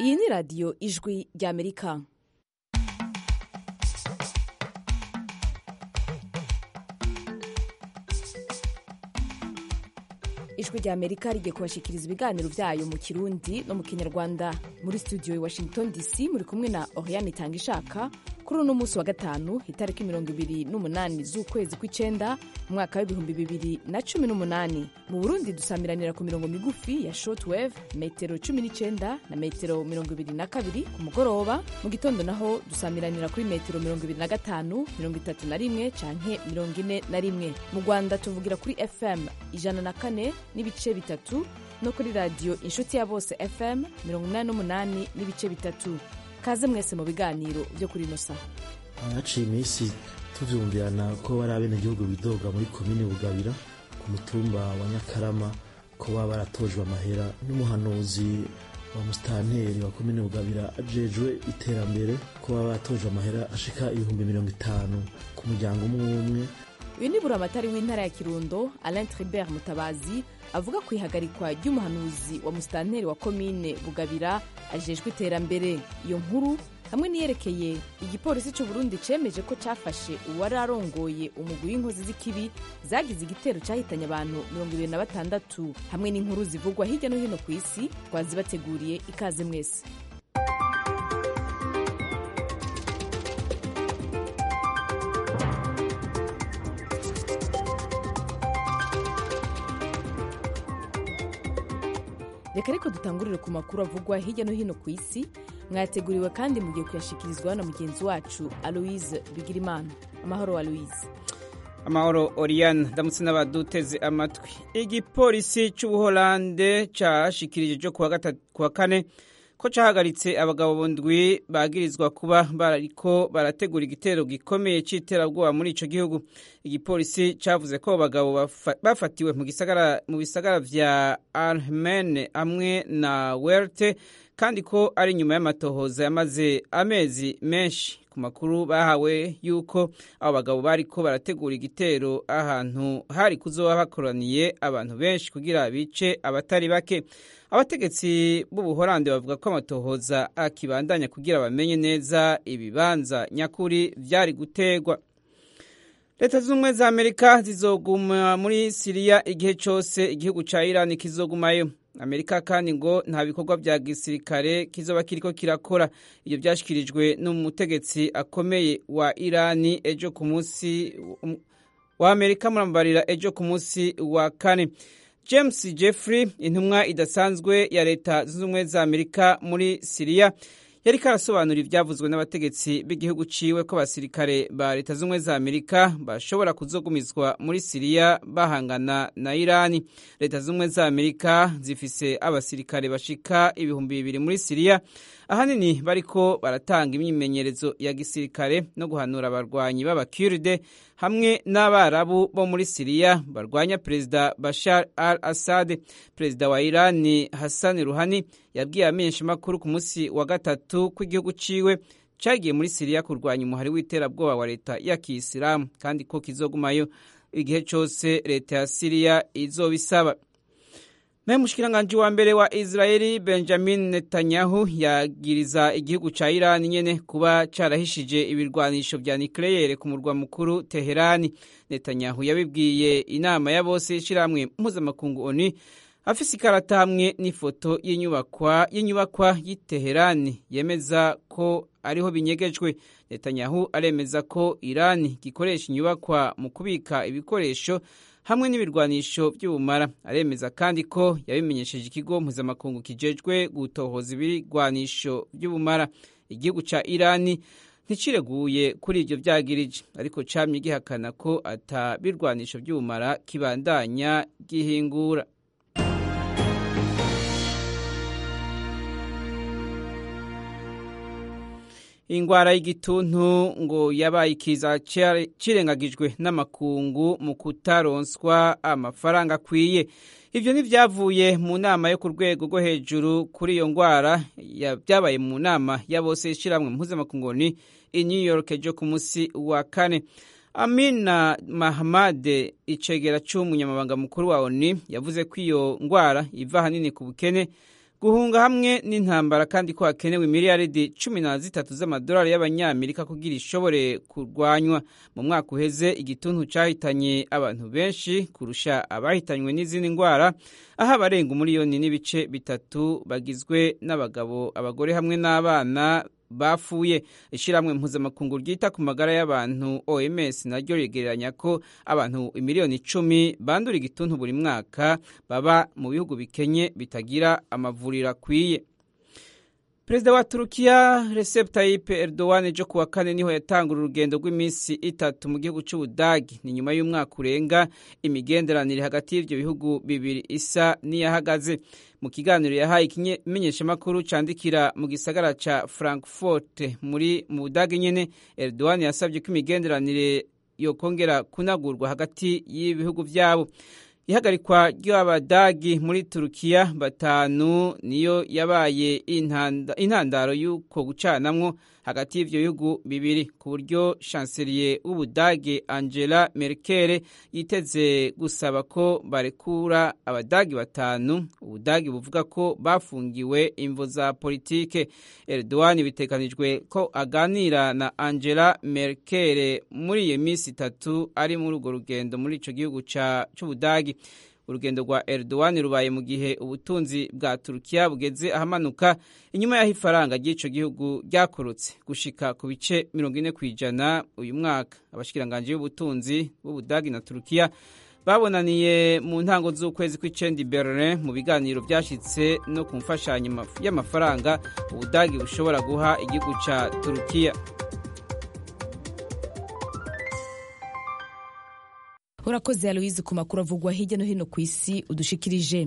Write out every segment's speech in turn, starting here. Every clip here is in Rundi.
iyi ni radiyo ijwi ry'amerika ijwi ry'amerika rigiye kubashikiriza ibiganiro byayo mu kirundi no mu kinyarwanda muri studio i washington dc muri kumwe na oriane itanga ishaka kuri uno munsi wa gatanu itariki mirongo ibiri n'umunani z'ukwezi kw'icenda umwaka w'ibihumbi bibiri na cumi n'umunani mu burundi dusamiranira ku mirongo migufi ya shortwave metero cumi n'icenda na metero mirongo ibiri na kabiri ku mugoroba mu gitondo naho dusamiranira kuri metero mirongo ibiri na gatanu mirongo itatu na rimwe canke mirongo ine na rimwe mu rwanda tuvugira kuri fm ijana na kane n'ibice bitatu no kuri radiyo inshuti ya bose fm mirongo inani n'umunani n'ibice bitatu kaze mwese mu biganiro byo kuri ino saha haciye iminsi tuvyumvirana ko bari abenegihugu bidoga muri komine bugabira ku mutumba wa nyakarama ko baba baratojwe amahera n'umuhanuzi wa musitanteri wa komine bugabira ajejwe iterambere ko baba baratojwe amahera ashika ibihumbi mirongo itanu ku muryango umwe umwe uyu ni buramatari w'intara ya kirundo alain tribert mutabazi avuga ku ihagarikwa ry'umuhanuzi wa musitanteri wa komine bugabira ajejwe iterambere iyo nkuru hamwe niyerekeye igipolisi cy'u Burundi cemeje ko cafashe uwari arongoye umugwi w'inkozi z'ikibi zagize igitero cahitanye abantu mirongo ibiri na batandatu hamwe n'inkuru zivugwa hirya no hino ku isi twazibateguriye ikaze mwese reka ariko dutangurire ku makuru avugwa hirya no hino ku isi mwateguriwe kandi mugiye kuyashikirizwa na mugenzi wacu aloise bigirimana amahoro aloise amahoro oriane ndamutse n'abaduteze amatwi igipolisi cy'ubuholande cyashikirije cyo kuwa kane ko cyahagaritse abagabo ndwi bagirizwa kuba bariko barategura igitero gikomeye cy'iterabwoba muri ico gihugu igipolisi cavuze ko abagabo bafatiwe mu gisagara mu bisagara vya Armene hamwe na Werte kandi ko ari nyuma y'amatohoza yamaze amezi menshi ku makuru bahawe yuko abo bagabo bariko barategura igitero ahantu hari kuzoba hakoraniye abantu benshi kugira bice abatari bake abategetsi b'ubuholande bavuga ko amatohoza akibandanya kugira bamenye neza ibibanza nyakuri vyari gutegwa leta z'ubumwe za amerika zizoguma muri siriya igihe cose igihugu ca irani kizogumayo amerika kandi ngo nta bikorwa vya gisirikare kizoba kiriko kirakora ivyo vyashikirijwe n'umutegetsi akomeye wa irani ejo ku munsi wa amerika murambarira ejo ku munsi wa kane james jeffrey intumwa idasanzwe ya leta zunze ubumwe za amerika muri siriya yariko arasobanura ivyavuzwe n'abategetsi b'igihugu ciwe ko abasirikare ba leta z'ubumwe za amerika bashobora kuzogumizwa muri siriya bahangana na irani leta z'ubumwe za amerika zifise abasirikare bashika ibihumbi bibiri muri siriya ahanini bariko baratanga imyimenyerezo ya gisirikare no guhanura abarwanyi b'abakurde hamwe n'abarabu bo muri siriya barwanya perezida bashar al assad perezida wa irani hassan ruhani yabwiye amenyeshamakuru ku munsi wa gatatu ko igihugu ciwe cagiye muri siriya kurwanya umuhari w'iterabwoba wa leta ya kiyisilamu kandi ko kizogumayo igihe cose leta ya siriya izobisaba naye umushikiranganji wa mbere wa israeli benjamin netanyahu yagiriza igihugu ca irani nyene kuba carahishije ibirwanisho vya nikleyere ku murwa mukuru teherani netanyahu yabibwiye inama ya bose y'ishirahamwe mpuzamakungu oni afise ikarata hamwe n'ifoto y'inyubakwa y'inyubakwa y'iteherani yemeza ko ariho binyegejwe netanyahu aremeza ko irani gikoresha inyubakwa mu kubika ibikoresho hamwe n'ibirwanisho by'ubumara aremeza kandi ko yabimenyesheje ikigo mpuzamakungu kijejwe gutohoza ibirwanisho by'ubumara igihugu ca irani nticireguye kuri ivyo vyagirije ariko camye gihakana ko ata birwanisho by'ubumara kibandanya gihingura ingwara y'igituntu ngo yabaye ikiza cirengagijwe n'amakungu mu kutaronswa amafaranga akwiye ivyo ntivyavuye mu nama yo ku rwego rwo hejuru kuri iyo ngwara vyabaye mu nama ya bose ishiramwe mpuzamakungu ni i new york ejo ku musi wa kane amina mahamade icegera c'umunyamabanga mukuru wa oni yavuze ko iyo ngwara iva ahanini ku bukene guhunga hamwe n'intambara kandi ko hakenewe miliyaridi cumi na zitatu z'amadolari y'abanyamerika kugira ishobore kurwanywa mu mwaka uheze igituntu cyahitanye abantu benshi kurusha abahitanywe n'izindi ndwara aho abarenga umuriyoni n'ibice bitatu bagizwe n'abagabo abagore hamwe n'abana bapfuye ishyirahamwe mpuzamakungu ryita ku magara y'abantu oms naryo rigereranya ko abantu miliyoni icumi bandura igituntu buri mwaka baba mu bihugu bikenye bitagira amavuriro akwiye perezida wa turukiya recep tayyip erdogan ejo kuwa kane niho yatangura urugendo rw'iminsi itatu mu gihugu cy'ubudagi ni nyuma y'umwaka urenga imigenderanire hagati y'ibyo bihugu bibiri isa n'iyahagaze mu kiganiro yahaye ikimenyeshamakuru candikira mu gisagara ca frankfurt muri mu budagi nyene erdogan yasabye ko imigenderanire yokongera kunagurwa hagati y'ibihugu vyabo ihagarikwa ry'abadagi muri turukiya batanu niyo yabaye intandaro y'uko gucanamwo hagati y'ivyo bihugu bibiri ku buryo chancelier w'ubudage angela merkel yiteze gusaba ko barekura abadagi batanu ubudagi buvuga ko bafungiwe imvo za politike erdogan bitekanijwe ko aganira na angela merkel muri iyo minsi itatu ari muri urwo rugendo muri ico gihugu c'ubudagi urugendo rwa Erdogan rubaye mu gihe ubutunzi bwa Turukiya bugeze ahamanuka inyuma y'aho ifaranga ry'ico gihugu ryakorotse gushika ku bice mirongo ine ku ijana uyu mwaka abashikiranganje b'ubutunzi b'Ubudagi na Turukiya babonaniye mu ntango z'ukwezi kw'icenda Berlin mu biganiro byashitse no ku mfashanyo y'amafaranga Ubudagi bushobora guha igihugu ca Turukiya urakoze aloise ku makuru avugwa hirya no hino ku isi udushikirije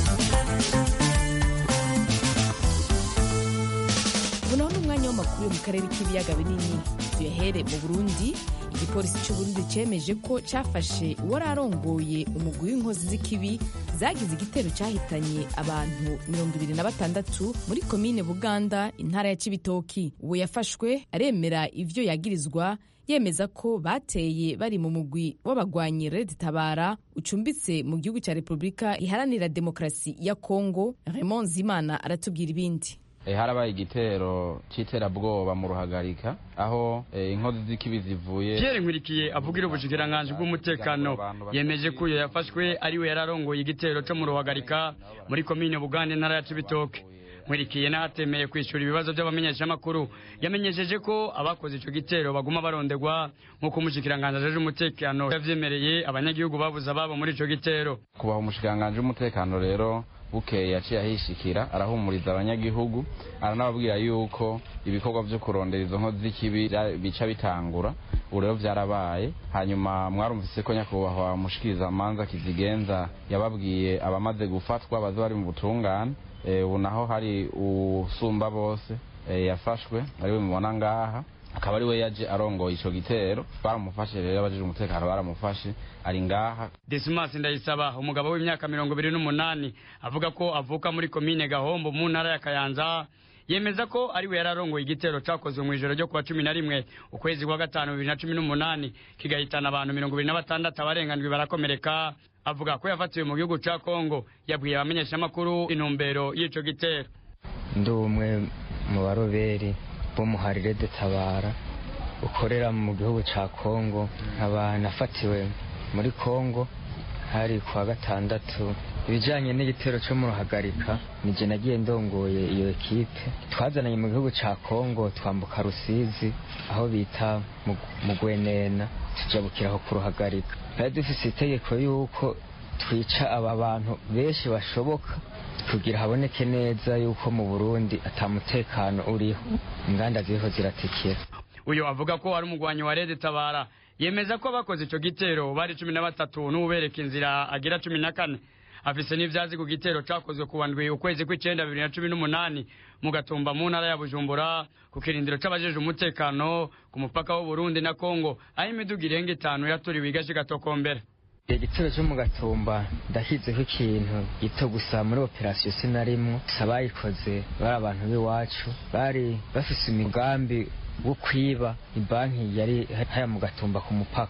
ubonaho n'umwanya w'amakuru yo mu karere k'ibiyaga binini tuyahere mu burundi igipolisi cy'uburundi cyemeje ko cyafashe uwari arongoye umugwi w'inkozi z'ikibi zagize igitero cyahitanye abantu mirongo ibiri na batandatu muri komine buganda intara ya cibitoki uwo yafashwe aremera ivyo yagirizwa yemeza ko bateye bari mu mugwi w'abagwanyi Red Tabara ucumbitse mu gihugu cya Repubulika iharanira demokarasi ya Kongo Raymond Zimana aratubwira ibindi harabaye igitero cy'iterabwoba mu ruhagarika aho inkozi z'ikibi zivuye Pierre Nkurikiye avugira ubushikiranganji bw'umutekano yemeje ko uyo yafashwe ariwe yararongoye igitero cyo mu ruhagarika muri komine Bugande ntara ya Cibitoke nkurikiye n'ahatemeye kwishyura ibibazo by'abamenyeshamakuru yamenyesheje ko abakoze icyo gitero baguma barondegwa nk'uko umushikiranganji ajeje umutekano yavyemereye abanyagihugu babuze ababo muri ico gitero kubaha umushikiranganji w'umutekano rero bukeye yaciye ahishikira arahumuriza abanyagihugu aranababwira yuko ibikorwa vyo kurondera izo nkozi z'ikibi bica bitangura ubu rero vyarabaye hanyuma mwarumvise ko nyakubahwa mushikiriza amanza kizigenza yababwiye abamaze gufatwa baze bari mu butungane ubu naho hari usumba bose yafashwe ariwe mubona ngaha akaba ari we yaje arongoye ico gitero baramufashe rero abajije umutekano baramufashe ari ngaha Dismas Ndayisaba umugabo w'imyaka mirongo ibiri n'umunani avuga ko avuka muri komine Gahombo mu ntara ya Kayanza yemeza ko ari we yararongoye igitero cakozwe mu ijoro ryo kuwa cumi na rimwe ukwezi kwa gatanu bibiri na cumi n'umunani kigahitana abantu mirongo ibiri na batandatu abarenganijwe barakomereka avuga ko yafatiwe mu gihugu ca Kongo yabwiye abamenyeshamakuru intumbero y'ico gitero ndi umwe mu baroberi b'umuharire dutabara ukorera mu gihugu ca Kongo nkaba nafatiwe muri Kongo hari kuwa gatandatu ibijanye n'igitero cyo mu ruhagarika nije nagiye ndongoye iyo ekipe twazananye mu gihugu ca Kongo twambuka Rusizi aho bita mu Gwenena tujabukiraho ku ruhagarika twari dufise itegeko yuko twica aba bantu benshi bashoboka kugira haboneke neza yuko mu Burundi atamutekano uriho inganda ziriho ziratikira uyu avuga ko ari umugwanyi wa Red Tabara yemeza ko abakoze ico gitero bari cumi na batatu n'ubereka inzira agira cumi na kane afise n'ivyazi ku gitero cakozwe ku wandwi ukwezi kw'icenda bibiri na cumi n'umunani mu gatumba mu ntara ya bujumbura ku kirindiro c'abajeje umutekano ku mupaka w'uburundi na kongo aho imiduga irenga itanu yaturiwe igashika tokombera igitero cyo mu gatumba ndashyizeho ikintu gito gusa muri operasiyo sinarimwo gusa bayikoze bari abantu b'iwacu bari bafise imigambi wo kwiba ibanki yari haya mu gatumba ku mupaka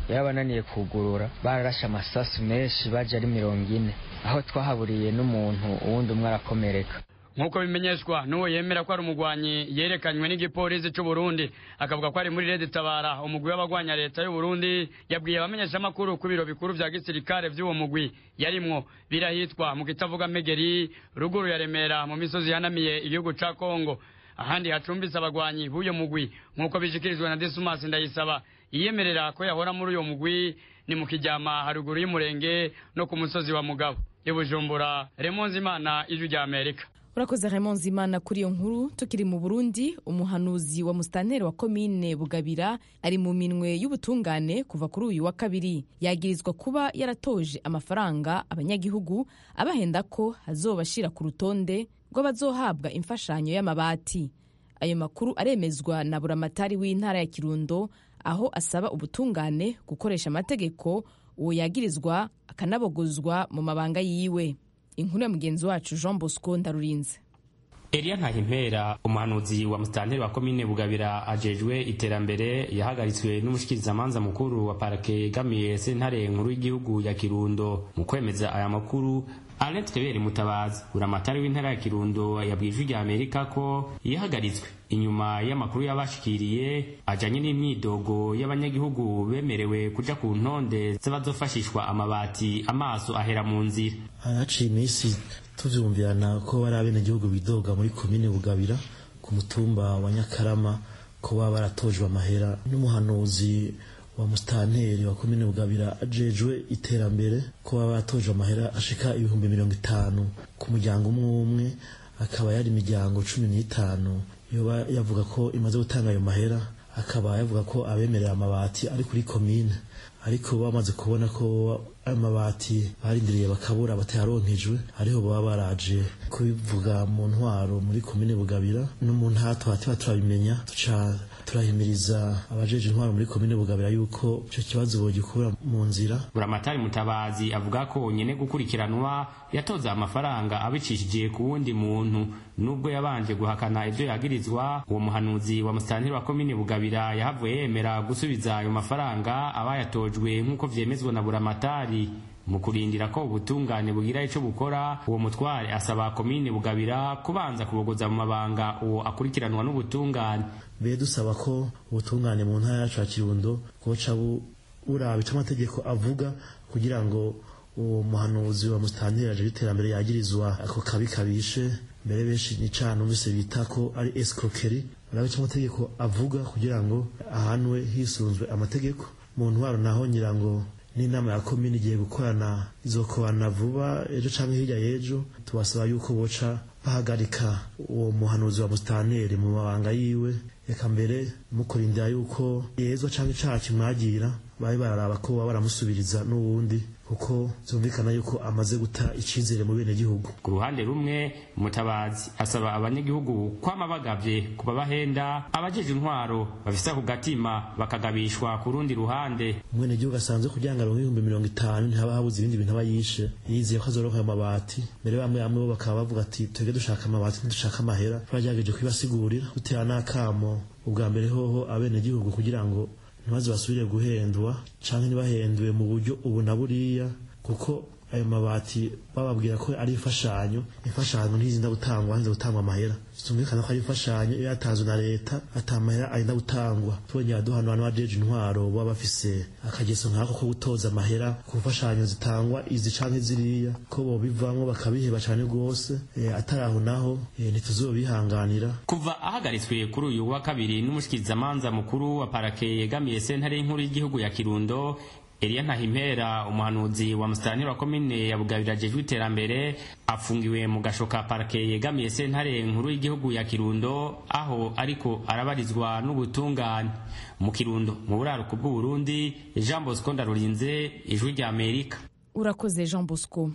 yabananiye kugurura bararashe amasasu menshi baje ari mirongo ine aho twahaburiye n'umuntu uwundi umwe arakomereka nk'uko bimenyeshwa n'uwo yemera ko ari umugwanyi yerekanywe n'igipolisi cy'u Burundi akavuga ko ari muri Red Tabara umugwi w'abagwanya leta y'u Burundi yabwiye abamenyeshamakuru ku biro bikuru vya gisirikare vy'uwo mugwi yarimwo birahitwa mu kitavuga Megeri ruguru ya Remera mu misozi yanamiye igihugu ca Kongo ahandi hacumbitse abagwanyi b'uyo mugwi nk'uko bishikirijwe na Dismas Ndayisaba yiyemerera ko yahora muri uyo mugwi ni mu kijyama haruguru y'umurenge no ku musozi wa Mugabo ibujumbura Remonzi Imana ijwi rya Amerika urakoze Raymond Zimana kuri iyo nkuru tukiri mu Burundi umuhanuzi wa musitanteri wa komine Bugabira ari mu minwe y'ubutungane kuva kuri uyu wa kabiri yagirizwa kuba yaratoje amafaranga abanyagihugu abahenda ko azobashira ku rutonde rw'abazohabwa imfashanyo y'amabati ayo makuru aremezwa na buramatari w'intara ya Kirundo aho asaba ubutungane gukoresha amategeko uwo yagirizwa akanabogozwa mu mabanga yiwe inkuru ya mugenzi wacu jean bosco ndarurinze Elia Ntahimpera umuhanuzi wa musitanteri wa komine Bugabira ajejwe iterambere yahagaritswe n'umushikirizamanza mukuru wa parake yegamiye sentare nkuru y'igihugu ya Kirundo mu kwemeza aya makuru Alain Twebere Mutabazi uramatari w'intara ya Kirundo yabwiye ijwi rya Amerika ko yahagaritswe inyuma y'amakuru yabashikiriye ajanye n'imyidogo y'abanyagihugu bemerewe kuja ku ntonde z'abazofashishwa amabati amaso ahera mu nzira haciye iminsi tuvyumvirana ko bari abenegihugu bidoga muri komine Bugabira ku mutumba wa Nyakarama ko baba baratojwe amahera n'umuhanuzi wa musitanteri wa komine Bugabira ajejwe iterambere ko baba baratojwe amahera ashika ibihumbi mirongo itanu ku muryango umwe umwe akaba yari imiryango cumi n'itanu yoba yavuga ko imaze gutanga ayo mahera akaba yavuga ko abemerera amabati ari kuri komine ariko bamaze kubona ko ayo mabati barindiriye bakabura batayaronkejwe ariho baba baraje kubivuga mu ntwaro muri komine Bugabira no mu ntato hatiba turabimenya tuca turahimiriza abajeje intwaro muri komine Bugabira yuko icyo kibazo bogikura mu nzira buramatari mutabazi avuga ko nyene gukurikiranwa yatoza amafaranga abicishije ku wundi muntu nubwo yabanje guhakana ivyo yagirizwa uwo muhanuzi wa musitanteri wa komine Bugabira yahavuye yemera gusubiza ayo mafaranga abayatojwe nk'uko vyemezwa na buramatari mu kurindira ko ubutungane bugira ico bukora uwo mutware asaba komine Bugabira kubanza kubogoza mu mabanga uwo akurikiranwa n'ubutungane be dusaba ko ubutungane mu ntara yacu ya Kirundo koca buraba ico amategeko avuga kugira ngo uwo muhanuzi wa musitanteri aje iterambere yagirizwa ako kabi kabishe mbere benshi ni cana numvise bita ko ari escroquerie barabe ico amategeko avuga kugira ngo ahanwe hisunzwe amategeko mu ntwaro naho nyirango n'inama ya komini igiye gukorana izokorana vuba ejo canke hirya y'ejo tubasaba yuko boca bahagarika uwo muhanuzi wa musitanteri mu mabanga yiwe reka mbere mukurindira yuko yezwa canke icaha kimwagira babe bararaba ko baba baramusubiriza n'uwundi kuko zumvikana yuko amaze guta icizere mu bene gihugu ku ruhande rumwe mutabazi asaba abanyagihugu kwama bagavye kuba bahenda abajeje intwaro bafise ako gatima bakagabishwa ku rundi ruhande umwene gihugu asanzwe kugira ngo aronke ibihumbi mirongo itanu ntihaba habuze ibindi bintu aba yishe yizeye ko azoronka ayo mabati mbere bamwe bamwe bo bakaba bavuga ati twebwe dushaka amabati ntidushaka amahera twagerageje kubibasigurira dutera n'akamo ubwa mbere hoho abene gihugu kugira ngo ntibaze basubire guhendwa canke ntibahendwe mu buryo ubu na buriya kuko ayo mabati bababwira ko ari imfashanyo imfashanyo ntizinda gutangwa hanze gutangwa amahera zitumvikana ko ari imfashanyo iyo yatanzwe na leta ata mahera arinda gutangwa tubongera duhana abantu bajeje intwaro baba bafise akageso nkako ko gutoza amahera ku mfashanyo zitangwa izi canke ziriya ko bobivamwo bakabiheba cane rwose e, atari aho naho e, ntituzobihanganira kuva ahagaritswe kuri uyu wa kabiri n'umushikirizamanza mukuru wa parake yegamiye sentare y'inkuru y'igihugu ya kirundo Elia Ntahimpera umuhanuzi wa musitanteri wa komine ya Bugabira ajejwe iterambere afungiwe mu gashoka parake yegamiye sentare nkuru y'igihugu ya Kirundo aho ariko arabarizwa n'ubutungane mu Kirundo mu buraruko bw'u Burundi Jean Bosco Ndarurinze ijwi rya Amerika urakoze jean bosco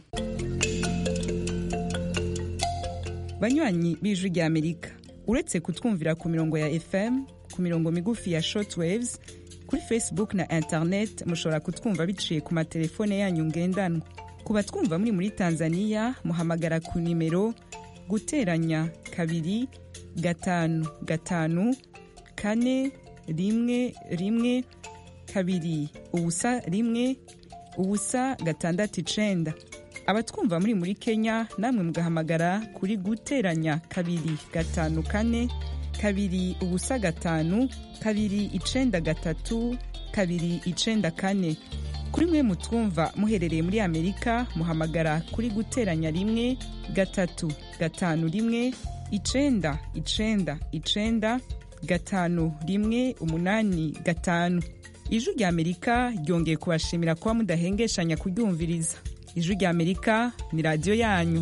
banywanyi b'ijwi rya amerika uretse kutwumvira ku mirongo ya fm ku mirongo migufi ya shortwaves kuri facebook na internet mushobora kutwumva biciye ku matelefone yanyu ngendanwa ku batwumva muri muri tanzania muhamagara ku nimero guteranya kabiri gatanu gatanu kane rimwe rimwe kabiri ubusa rimwe ubusa gatandatu icenda abatwumva muri muri kenya namwe mugahamagara kuri guteranya kabiri gatanu kane kabiri ubusa gatanu kabiri icenda gatatu kabiri icenda kane kuri mwe mutwumva muherereye muri amerika muhamagara kuri guteranya rimwe gatatu gatanu rimwe icenda icenda icenda gatanu rimwe umunani gatanu ijwi rya amerika ryongeye kubashimira kuba mudahengeshanya kuryumviriza ijwi rya amerika ni radiyo yanyu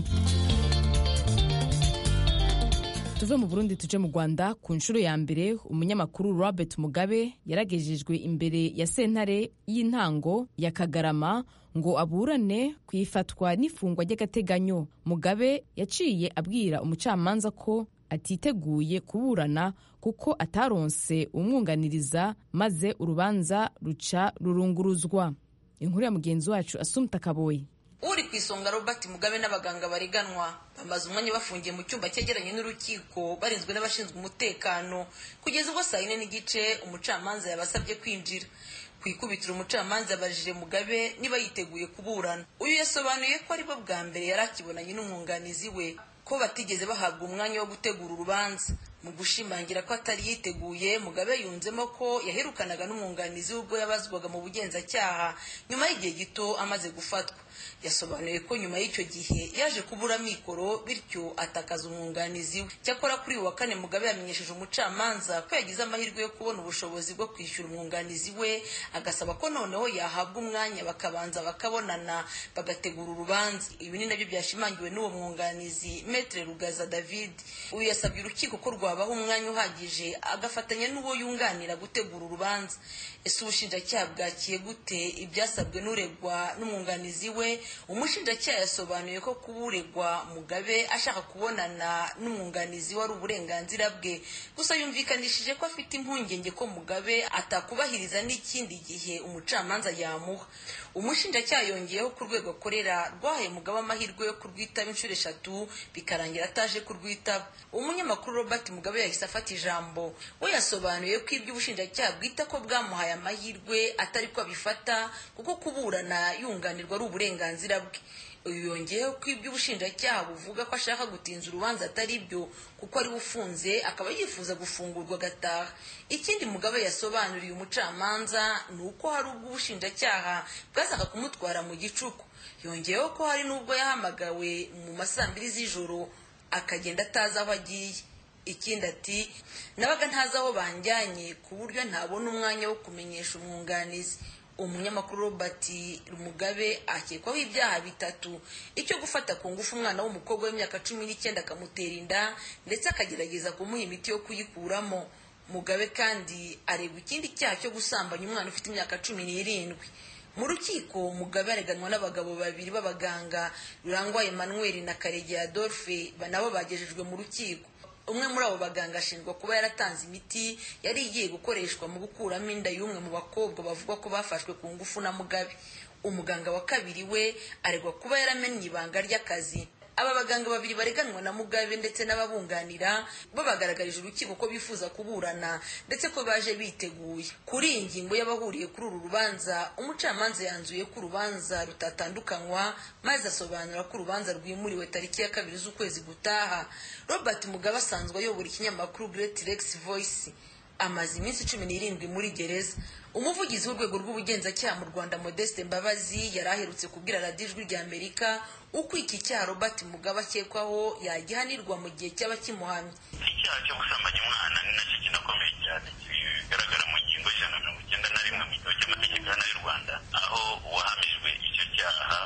tuve mu burundi tuje mu rwanda ku nshuro ya mbere umunyamakuru robert mugabe yaragejejwe imbere ya sentare y'intango ya kagarama ngo aburane ku ifatwa n'ifungwa ry'agateganyo mugabe yaciye abwira umucamanza ko atiteguye kuburana kuko ataronse umwunganiriza maze urubanza ruca rurunguruzwa inkuru ya mugenzi wacu asumta kaboyi uri ku isonga robert mugabe n'abaganga bareganwa bamaze umwanya bafungiye mu cyumba cyegeranye n'urukiko barinzwe n'abashinzwe umutekano kugeza ubwo saa yine n'igice umucamanza yabasabye kwinjira ku ikubitiro umucamanza yabajije mugabe niba yiteguye kuburana uyu yasobanuye ko aribwo bwa mbere yari akibonanye n'umwunganizi we ko batigeze bahabwa umwanya wo gutegura urubanza mu gushimangira ko atari yiteguye mugabe yunzemo ko yaherukanaga n'umwunganizi we ubwo yabazwaga mu bugenzacyaha nyuma y'igihe gito amaze gufatwa yasobanuye ko nyuma y'icyo gihe yaje kubura amikoro bityo atakaza umwunganizi we cyakora kuri uyu wa kane mugabe yamenyesheje umucamanza ko yagize amahirwe yo kubona ubushobozi bwo kwishyura umwunganizi we agasaba ko noneho yahabwa umwanya bakabanza bakabonana bagategura urubanza ibi ni nabyo byashimangiwe n'uwo mwunganizi metre rugaza david uyu yasabye urukiko ko rwabaha umwanya uhagije agafatanya n'uwo yunganira gutegura urubanza ese ubushinjacyaha bwakiye gute ibyasabwe n'uregwa n'umwunganizi we umushinjacyaha yasobanuye ko kuba uregwa mugabe ashaka kubonana n'umwunganizi wari uburenganzira bwe gusa yumvikanishije ko afite impungenge ko mugabe atakubahiriza n'ikindi gihe umucamanza yamuha umushinjacyaha yongeyeho ku rwego akorera rwahaye mugabe amahirwe yo kurwitaba inshuro eshatu bikarangira ataje kurwitaba umunyamakuru robert mugabe yahise afata ijambo we yasobanuye ko ibyo ubushinjacyaha bwita ko bwamuhaye amahirwe atari ko abifata kuko kuburana yunganirwa ari uburenganzira bwe uyu yongeyeho ko ibyo ubushinjacyaha buvuga ko ashaka gutinza urubanza atari byo kuko ari ufunze akaba yifuza gufungurwa agataha ikindi mugabe yasobanuriye umucamanza ni uko hari ubwo ubushinjacyaha bwazaga kumutwara mu gicuku yongeyeho ko hari n'ubwo yahamagawe mu masaa mbiri z'ijoro akagenda atazi aho agiye ikindi ati nabaga ntazi aho banjyanye ku buryo ntabona umwanya wo kumenyesha umwunganizi umunyamakuru robert mugabe akekwaho ibyaha bitatu icyo gufata ku ngufu umwana w'umukobwa w'imyaka cumi n'icyenda akamutera inda ndetse akagerageza kumuha imiti yo kuyikuramo mugabe kandi aregwa ikindi cyaha cyo gusambanya umwana ufite imyaka cumi n'irindwi mu rukiko mugabe areganwa n'abagabo babiri b'abaganga rurangwa emmanuel na karegeya adolphe nabo bagejejwe mu rukiko umwe muri abo baganga ashinjwa kuba yaratanze imiti yari igiye gukoreshwa mu gukuramo inda y'umwe mu bakobwa bavuga ko bafashwe ku ngufu na mugabe umuganga wa kabiri we aregwa kuba yaramennye ibanga ry'akazi aba baganga babiri bareganwa na mugabe ndetse n'ababunganira bo bagaragarije urukiko ko bifuza kuburana ndetse ko baje biteguye kuri iyi ngingo y'abahuriye kuri uru rubanza umucamanza yanzuye ko urubanza rutatandukanywa maze asobanura ko urubanza rwimuriwe tariki ya kabiri z'ukwezi gutaha robert mugabe asanzwe ayobora ikinyamakuru great rex voice amaze iminsi cumi n'irindwi muri gereza umuvugizi w'urwego rw'ubugenzacyaha mu rwanda modeste mbabazi yari aherutse kubwira radiyo ijwi rya amerika uko iki cyaha robert mugabe akekwaho yagihanirwa mu gihe cyaba kimuhamye icyaha cyo gusambanya umwana ni nacyo kinakomeye cyane bigaragara mu ngingo y'ijana na mirongo icyenda na rimwe mu gitabo cy'amategeko hano y'u rwanda aho uwahamijwe icyo cyaha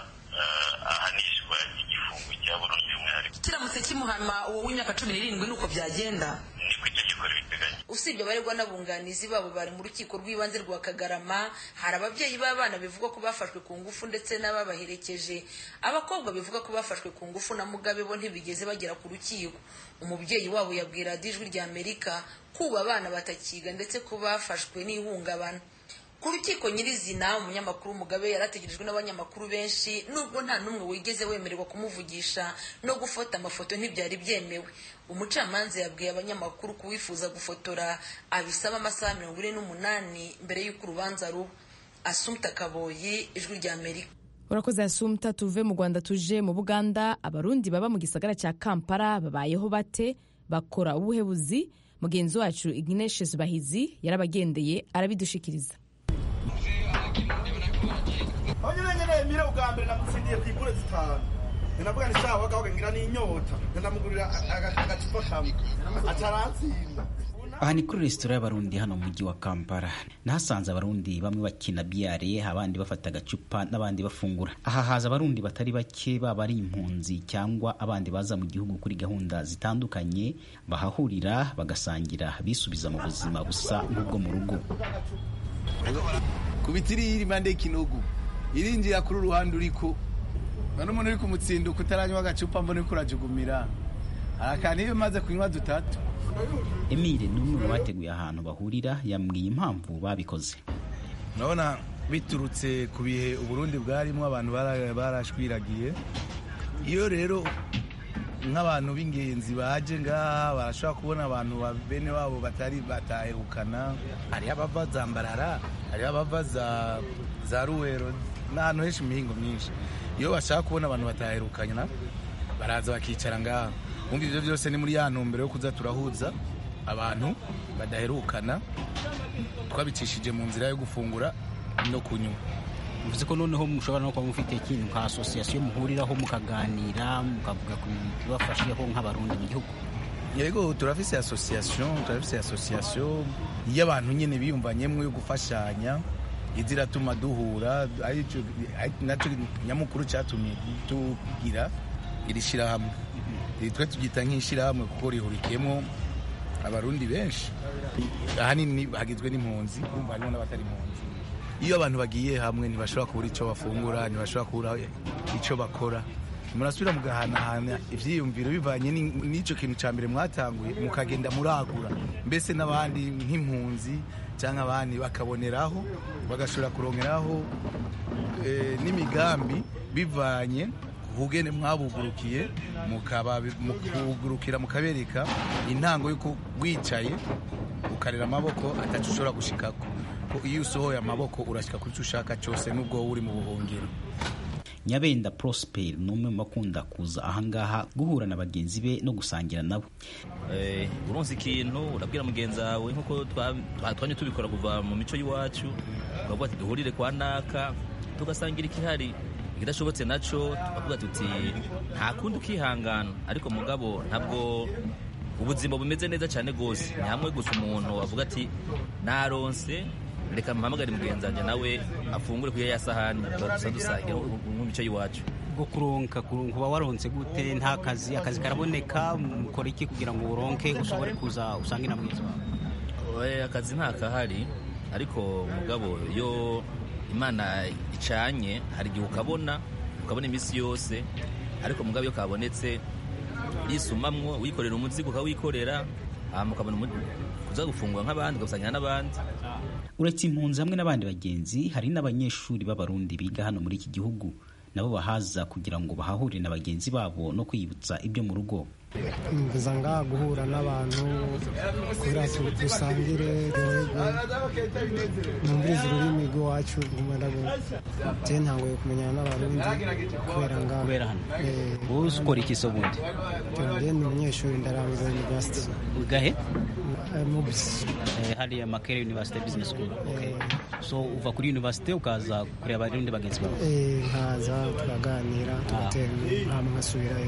ahanishwa igifungo cya burundu y'umwihariko kiramutse kimuhama uwo w'imyaka cumi n'irindwi ni uko byagenda niko itegeko ribiteganya usibye abaregwa n'abunganizi babo bari mu rukiko rw'ibanze rwa kagarama hari ababyeyi b'abana bivugwa ko bafashwe ku ngufu ndetse n'ababaherekeje abakobwa bivuga ko bafashwe ku ngufu na mugabe bo ntibigeze bagera ku rukiko umubyeyi wabo yabwira ijwi rya amerika kuba abana batakiga ndetse ko bafashwe n'ihungabana ku rukiko nyirizina umunyamakuru mugabe yarategerejwe n'abanyamakuru benshi nubwo nta n'umwe wigeze wemererwa kumuvugisha no gufata amafoto ntibyari byemewe umucamanza yabwiye abanyamakuru kuwifuza gufotora abisaba amasaha mirongo ine n'umunani mbere y'uko urubanza ruba asumta kaboyi ijwi rya amerika urakoze asumta tuve mu rwanda tuje mu buganda abarundi baba mu gisagara cya kampala babayeho bate bakora ubuhebuzi mugenzi wacu ignatius bahizi yarabagendeye arabidushikiriza aho nyine nyine mire ubwa mbere namutsindiye ku ikure zitanu ndavuga ni sawa gaho ngira n'inyota ndamugurira agacupa kamwe ataratsinda aha ni kuri resitora y'abarundi hano mu mujyi wa kampala nahasanze abarundi bamwe bakina biyare abandi bafata agacupa n'abandi bafungura aha haza abarundi batari bake baba ari impunzi cyangwa abandi baza mu gihugu kuri gahunda zitandukanye bahahurira bagasangira bisubiza mu buzima busa nk'ubwo mu rugo kubitiri iri impande y'ikinogo irinjira kuri uruhande uriko none umuntu uri kumutsinduka utaranywa agacupa mbona uriko urajugumira arakana iyo umaze kunywa dutatu emile ni umwe mu bateguye ahantu bahurira yambwiye impamvu babikoze urabona biturutse ku bihe uburundi bwarimo abantu barashwiragiye iyo rero nk'abantu b'ingenzi baje ngaha barashobora kubona abantu bene wabo batari bataherukana hariho abava za mbarara hariho abava za ruwero n'ahantu henshi mu mihingo myinshi iyo bashaka kubona abantu bataherukana baraza bakicara ngaha wumva ibyo byose ni muri ya ntumbero yo kuza turahuza abantu badaherukana twabicishije mu nzira yo gufungura no kunywa bivuze ko noneho mushobora no kuba mufite ikintu nka asosiyasiyo muhuriraho mukaganira mukavuga ku bibafasheho nk'abarundi mu gihugu yego turafise asosiyasiyo turafise asosiyasiyo y'abantu nyine biyumvanyemo yo gufashanya izi iratuma duhura nacyo nyamukuru cyatumye tugira iri shyirahamwe twe tubyita nk'ishyirahamwe kuko rihurikiyemo abarundi benshi ahanini hagizwe n'impunzi urumva harimo n'abatari impunzi iyo abantu bagiye hamwe ntibashobora kubura icyo bafungura ntibashobora kubura icyo bakora murasubira mugahanahana ibyiyumviro bivanye n'icyo kintu cya mbere mwatanguye mukagenda muragura mbese n'abandi nk'impunzi cyangwa abandi bakaboneraho bagashobora kurongeraho n'imigambi bivanye ubugene mwabugurukiye mukabugurukira mukabereka intango y'uko wicaye ukarera amaboko atacu ushobora gushikako iyo usohoye amaboko urashyika kuri icyo ushaka cyose n'ubwo wowe uri mu buhungiro nyabenda prosper ni umwe mu bakunda kuza ahangaha guhura na bagenzi be no gusangira nabo uronse ikintu urabwira mugenzi wawe nk'uko twanye tubikora kuva mu mico y'iwacu tukavuga ati duhurire kwa naka tugasangira ikihari ikidashobotse nacyo tukavuga tuti nta kundi ukihangana ariko mugabo ntabwo ubuzima bumeze neza cyane rwose ni hamwe gusa umuntu avuga ati naronse reka mpamagare mugenzi wanjye nawe afungure kuri ya sahani dusa dusangira mu mico y'iwacu bwo kuronka kuba waronse gute nta kazi akazi karaboneka mukora iki kugira ngo uronke ushobore kuza usange na mwiza wawe akazi nta kahari ariko mugabo iyo imana icanye hari igihe ukabona ukabona iminsi yose ariko mugabo iyo kabonetse yisumamwo wikorera umuzigo ukawikorera ukabona kuza gufungura nk'abandi ugasangira n'abandi uretse impunzi hamwe n'abandi bagenzi hari n'abanyeshuri b'abarundi biga hano muri iki gihugu nabo bahaza kugira ngo bahahurire na bagenzi babo no kwiyibutsa ibyo mu rugo mvuza ngaha guhura n'abantu kugira dusangire numviriza ururimi rw'iwacu je ntanguye kumenyana n'abarundi kubera ngaha kubera hano wowe ukora iki so bundi je ni umunyeshuri ndarangiza university gahe mubisi hariya makere university business school okay. so uva kuri university ukaza kureba abarundi bagenzi bawe nkaza tukaganira tugatera hamwe nkasubirayo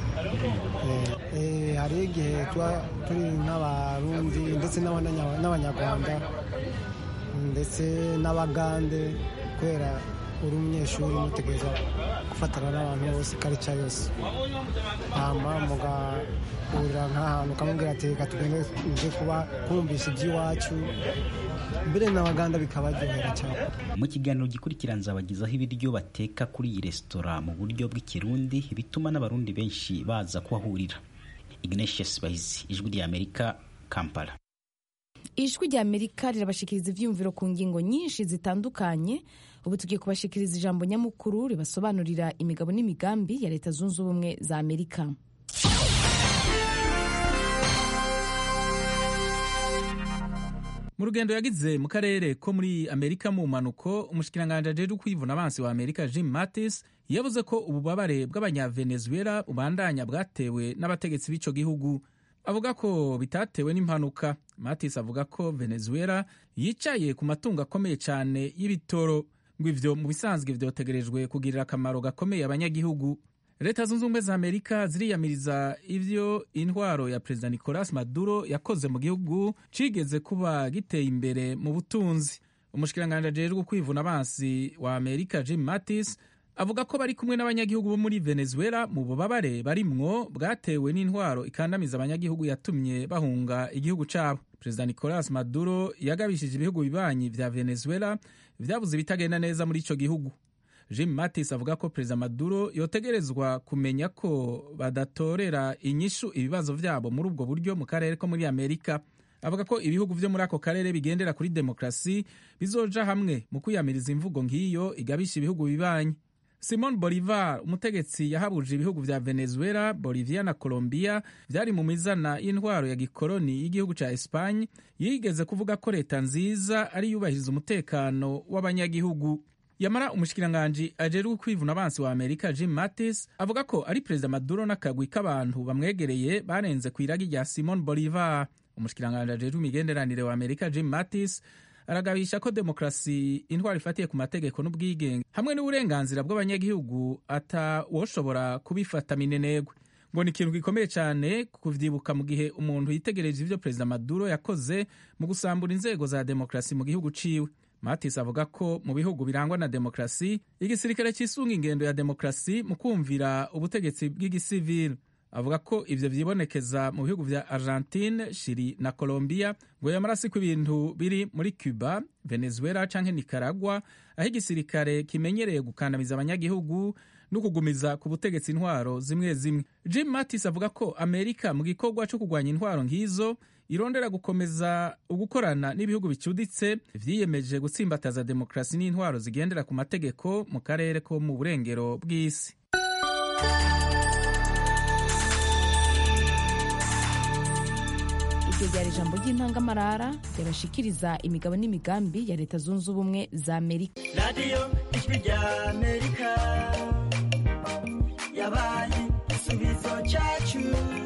hari igihe tuba turi nk'abarundi ndetse n'abanyarwanda ndetse n'abagande kubera uri umunyeshuri mutegereza gufatana n'abantu bose karica yose hama mugahurira nk'ahantu ukamubwira ati reka tugende nje kuba kumvisha iby'iwacu mbere n'abaganda bikabaryohera cyane mu kiganiro gikurikira nzabagezaho ibiryo bateka kuri iyi resitora mu buryo bw'ikirundi bituma n'abarundi benshi baza kuhahurira ignatius bahizi ijwi rya amerika kampala ijwi rya amerika rirabashikiriza ivyiyumviro ku ngingo nyinshi zitandukanye ubu tugiye kubashikiriza ijambo nyamukuru ribasobanurira imigabo n'imigambi ya leta zunze ubumwe za amerika mu rugendo yagize mu karere ko muri amerika mu mpanuko umushikiranganji ajejwe kwivuna abansi wa amerika jim mattis yavuze ko ububabare bw'abanyavenezuela bubandanya bwatewe n'abategetsi b'ico gihugu avuga ko bitatewe n'impanuka mattis avuga ko venezuela yicaye ku matungo akomeye cyane y'ibitoro ngo ivyo mu bisanzwe vyotegerejwe kugirira akamaro gakomeye abanyagihugu leta zunze ubumwe za amerika ziriyamiriza ivyo intwaro ya perezida nicolas maduro yakoze mu gihugu cigeze kuba giteye imbere mu butunzi umushikiranganji ajejwe kwivuna abansi wa amerika jim mattis avuga ko bari kumwe n'abanyagihugu bo muri venezuela mu bubabare barimwo bwatewe n'intwaro ikandamiza abanyagihugu yatumye bahunga igihugu cabo perezida nicolas maduro yagabishije ibihugu bibanyi vya venezuela vyabuze ibitagenda neza muri ico gihugu jim mattis avuga ko perezida maduro yotegerezwa kumenya ko badatorera inyishu ibibazo vyabo muri ubwo buryo mu karere ko muri amerika avuga ko ibihugu vyo muri ako karere bigendera kuri demokarasi bizoja hamwe mu kwiyamiriza imvugo nk'iyo igabisha ibihugu bibanyi simon bolivar umutegetsi yahabuje ibihugu vya venezuela bolivia na colombia vyari mu mizana y'intwaro ya gikoloni y'igihugu ca espagne yigeze kuvuga ko leta nziza ari yubahiriza umutekano w'abanyagihugu yamara umushikiranganji ajejwe kwivuna abansi wa amerika jim mattis avuga ko ari perezida maduro n'akagwi k'abantu bamwegereye barenze ku iragi rya simon bolivar umushikiranganji ajejwe imigenderanire wa amerika jim mattis aragabisha ko demokarasi intwaro ifatiye ku mategeko n'ubwigenge hamwe n'uburenganzira bw'abanyagihugu atawoshobora kubifata minenegwe ngo ni ikintu gikomeye cyane kuvyibuka mu gihe umuntu yitegereje ivyo perezida maduro yakoze mu gusambura inzego za demokarasi mu gihugu ciwe matis avuga ko mu bihugu birangwa na demokarasi igisirikare cisunga ingendo ya demokarasi mu kumvira ubutegetsi bw'igisivili avuga ko ivyo vyibonekeza mu bihugu vya argentine chili na colombia ngo yamara siko ibintu biri muri cuba venezuela canke nicaragua aho igisirikare kimenyereye gukandamiza abanyagihugu no kugumiza ku butegetsi intwaro zimwe zimwe jim mattis avuga ko amerika mu gikorwa co kurwanya intwaro nk'izo irondera gukomeza ugukorana n'ibihugu bicuditse vyiyemeje gutsimbataza demokarasi n'intwaro zigendera ku mategeko mu karere ko mu burengero bw'isi iryo ryari ijambo ry'intangamarara ryabashikiriza imigabo n'imigambi ya leta zunze ubumwe za amerika radiyo ijwi rya amerika yabaye igisubizo cyacu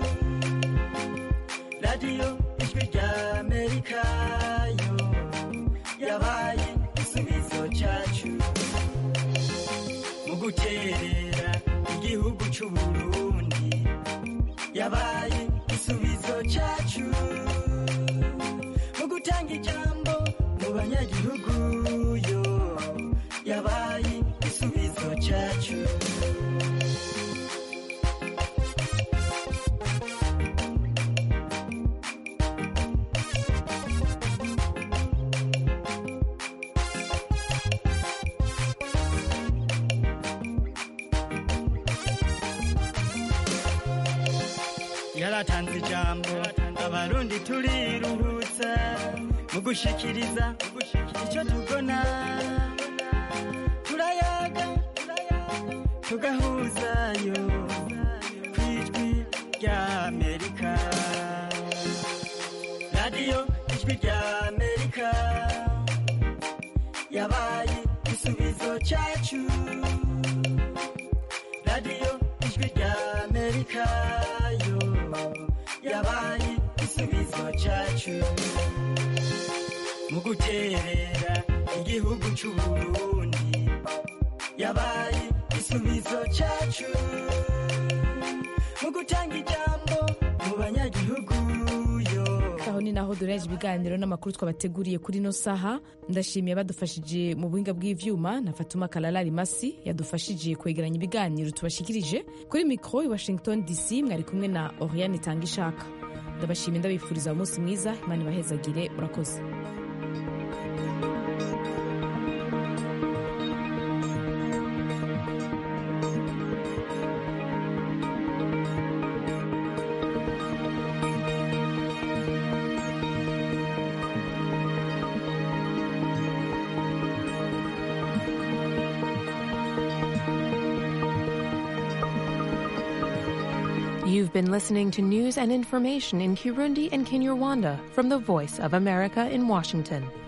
radiyo ijwi rya amerika yo yabaye igisubizo cyacu mu guterera igihugu cy'uburundi yabaye igisubizo cyacu mu gutanga ijambo mu banyagihugu yo yabaye igisubizo cyacu yaratanze ijambo abarundi turiruhutsa mu gushikiriza icyo tubona turayaga tugahuzayo ku ijwi rya amerika radiyo ijwi rya amerika yabaye igisubizo cyacu radiyo ijwi rya amerika yo yabaye igisubizo cyacu mu guterera igihugu cy'uburundi yabaye igisubizo cyacu mu gutanga ijambo mu banyagihugu yo aho ni naho dureje ibiganiro n'amakuru twabateguriye kuri ino saha ndashimiye badufashije mu buhinga bw'ivyuma na fatuma kalala rimasi yadufashije kwegeranya ibiganiro tubashikirije kuri mikoro i washington dc mwari kumwe na oriane itanga ishaka ndabashimiye ndabifuriza umunsi mwiza imana ibahezagire urakoze You've been listening to news and information in Kirundi and Kinyarwanda from the Voice of America in Washington.